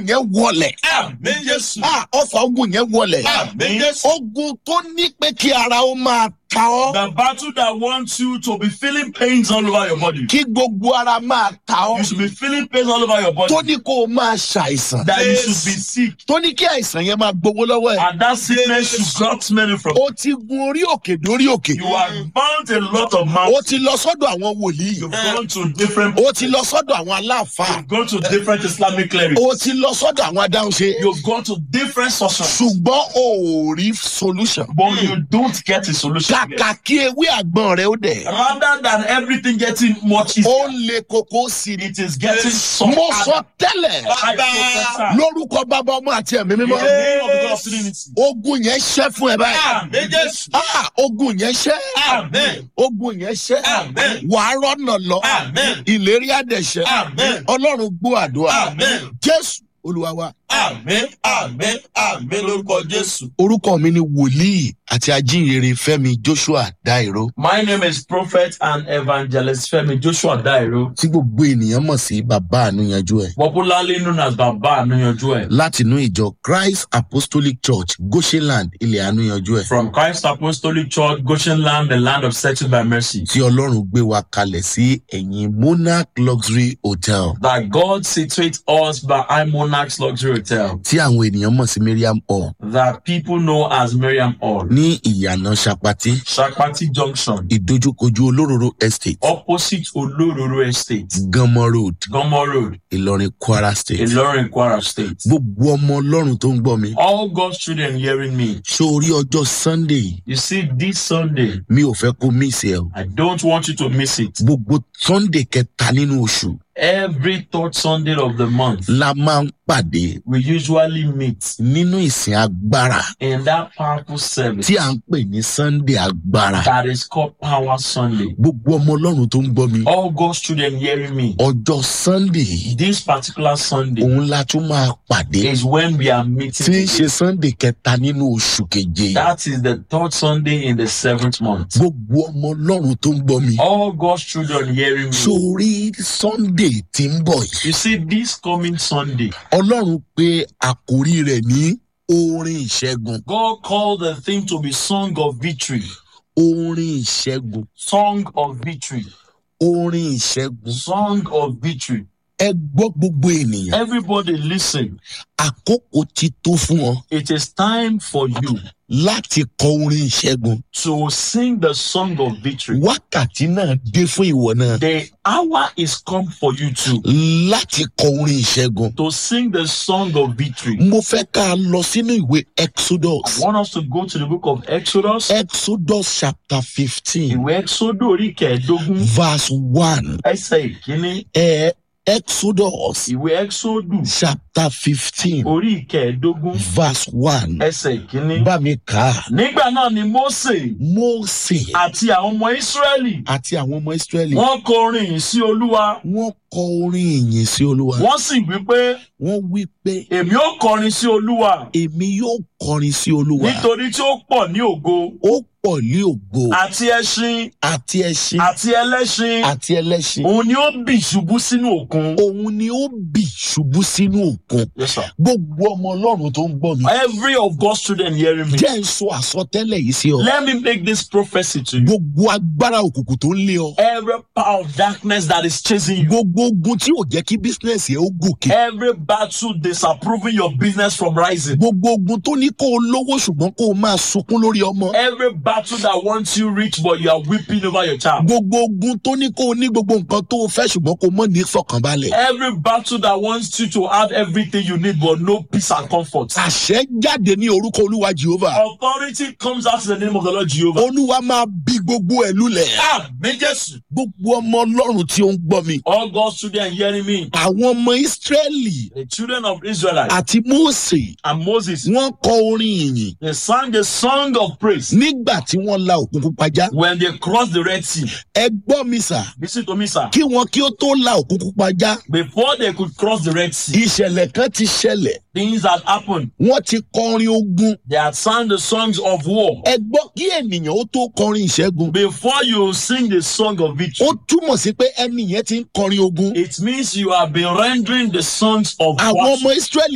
ogun yẹn wọlẹ̀ Àmì Jésù. Ah, ọfà ogun yẹn wọlẹ̀ Àmì Jésù. ogun tó ní pé kí ara ó máa ta ọ́ The battle that wants you to be feeling pains all over your body. kí gbogbo ara máa ta ọ́ You should be feeling pains all over your body. tó ní kó o máa ṣàìsàn That you should be sick. tó ní kí àìsàn yẹn máa gbowó lọ́wọ́ ẹ̀ And that sickness should got many from. ó ti gun orí òkè dórí òkè You have bound a lot of ó mouths. ti lọ sọ́dọ̀ àwọn wòlíì You've gone to different. ó ti lọ sọ́dọ̀ àwọn aláàfáà You've gone to different Islamic clerics. ó ti lọ sọ́dọ̀ àwọn adáhunṣe You've gone to different sources. ṣùgbọ́n o ò rí solution But you don't get a solution. yet. kàkà kí ewé àgbọn rẹ ó dẹ̀ Rather than everything getting much easier, ó ń le koko sí ni it is getting so mo hard. sọ tẹ́lẹ̀ I prophesy. lórúkọ bàbá ọmọ àti ẹ̀mí In the mímọ́ name of the God of Trinity. ogun yẹn ṣẹ́ fún ẹ báyìí Amen. Jésù. Ah, ogun yẹn ṣẹ́ Amen. ogun yẹn ṣẹ́ Amen. wàá rọ́nà lọ Amen. ìlérí àdẹ̀ṣẹ́ Amen. ọlọ́run gbọ́ àdúrà Amen. jésù olúwa wa Amen. Amen. Amen. Lórúkọ Jésù. orúkọ mi ni wòlíì àti ajínrere fẹmi joshua dairo My name is Prophet and Evangelist Femi Joshua Dairo, tí gbogbo ènìyàn mọ̀ sí bàbá ànúyanjú ẹ̀ popularly known as Baba Anuyanju ẹ̀. látinú ìjọ christ apostolic church goshenland ilẹ̀ ànúyanjú ẹ̀ From Christ Apostolic Church, Goshen Land, the land of settled by mercy. tí ọlọ́run gbé wa kalẹ̀ sí ẹ̀yìn monarch luxury hotel That God situates us behind Monarch's Luxury Hotel, tí àwọn ènìyàn mọ̀ sí miriam hall that people know as Miriam Hall, ní ìyànà sapati Shakpati Junction, ìdojúkojú olóróró estate opposite Olororo Estate, ganmọ road Gomo Road, ìlọrin kwara state Ilorin, Kwara State. gbogbo ọmọ ọlọ́run tó ń gbọ́ mi All God's children hearing me, sórí ọjọ́ sunday you see, this Sunday, mi ò fẹ́ kó miss ẹ o I don't want you to miss it. gbogbo sunday kẹta nínú oṣù Every third Sunday of the month, la máa ń pàdé we usually meet nínú ìsìn agbára in that powerful service tí à ń pè ní sunday agbára that is called Power Sunday. gbogbo ọmọ ọlọ́run tó ń gbọ́ mi All God's children hearing me, ọjọ́ sunday yìí this particular Sunday òun la tún máa pàdé is when we are tí ń meeting. ṣe sunday kẹta nínú oṣù keje That is the third Sunday in the seventh month. gbogbo ọmọ ọlọ́run tó ń gbọ́ mi All God's children hearing me. sórí sunday tí ń bọ̀ yìí You see, this coming Sunday, ọlọ́run pé àkórí rẹ̀ ní orin ìṣẹ́gun God called the theme to be Song of Victory. orin ìṣẹ́gun Song of Victory. orin ìṣẹ́gun Song of Victory. ẹ gbọ́ gbogbo ènìyàn Everybody listen. àkókò ti tó fún ọ It is time for you láti kọ orin ìṣẹ́gun to sing the song of victory. wákàtí náà dé fún ìwọ náà The hour is come for you to láti kọ orin ìṣẹ́gun to sing the song of victory. mo fẹ́ ká a lọ sínú ìwé exodus I want us to go to the book of Exodus. exodus chapter fifteen Ìwé Exodo orí kẹẹ̀ẹ́dógún verse one ẹsẹ̀ ìkíní. ẹ exodus Ìwé Exodo chapter fifteen orí kẹẹ̀ẹ́dógún verse one ẹsẹ̀ ìkíní. bá mi kà á Nígbà náà ni Mósè mose àti àwọn ọmọ Ísírẹ́lì àti àwọn ọmọ israẹli wọ́n kọrin yìí sí Olúwa. wọ́n kọ orin ìyìn sí olúwa Wọ́n sì wí pé wọ́n wí pé èmi ó kọrin sí Olúwa èmi yóò kọrin sí olúwa nítorí tí ó pọ̀ ní ògo ó pọ̀ ní ògo àti ẹṣin àti ẹṣin àti ẹlẹ́ṣin àti ẹlẹ́ṣin òun ni ó bì ṣubú sínú òkun. òun ni ó bì ṣubú sínú òkun Yes, sir. gbogbo ọmọ ọlọ́run tó ń gbọ́ mi Every of God's children hearing me. jẹ́ ń sọ àsọtẹ́lẹ̀ yìí sí ọ Let me make this prophecy to you. gbogbo agbára òkùnkùn tó ń lé ọ Every power of darkness that is chasing you. gbogbo ogun tí ò jẹ́ kí bísínẹ́sì ẹ ó gòkè Every battle disapproving your business from rising. gbogbo ogun tó ní kó o lówó ṣùgbọ́n kó o máa sunkún lórí ọmọ Every battle that wants you rich but you are weeping over your child. gbogbo ogun tó ní kó o ní gbogbo nǹkan tó o fẹ́ ṣùgbọ́n kó o mọ̀ ní fọkànbalẹ̀ Every battle that wants you to have everything you need but no peace and comfort. àṣẹ jáde ní orúkọ olúwa jehova Authority comes out in the name of the Lord Jehovah. olúwa máa bí gbogbo ẹ lulẹ̀ Àmì Jésù. gbogbo ọmọ ọlọ́run tí ó ń gbọ́ mi All God's children hearing me. àwọn ọmọ ìsírẹ́lì The children of Israelites àti mósè and Moses, wọ́n kọ orin ìyìn they sang a song of praise nígbà tí wọ́n la òkun pupa já when they crossed the Red Sea. ẹ gbọ́ mi sà Listen to me, sir. kí wọn kí ó tó la òkun pupa já Before they could cross the Red Sea, ìṣẹ̀lẹ̀ kan ti ṣẹlẹ̀ things had happened. wọ́n ti kọrin ogun They had sung the songs of war. ẹ gbọ́ kí ènìyàn ó tó kọrin ìṣẹ́gun Before you sing the song of victory, ó túmọ̀ sí pé ẹni yẹn ti ń kọrin ogun it means you have been rendering the songs of àwọn war. ọmọ ìsírẹ́lì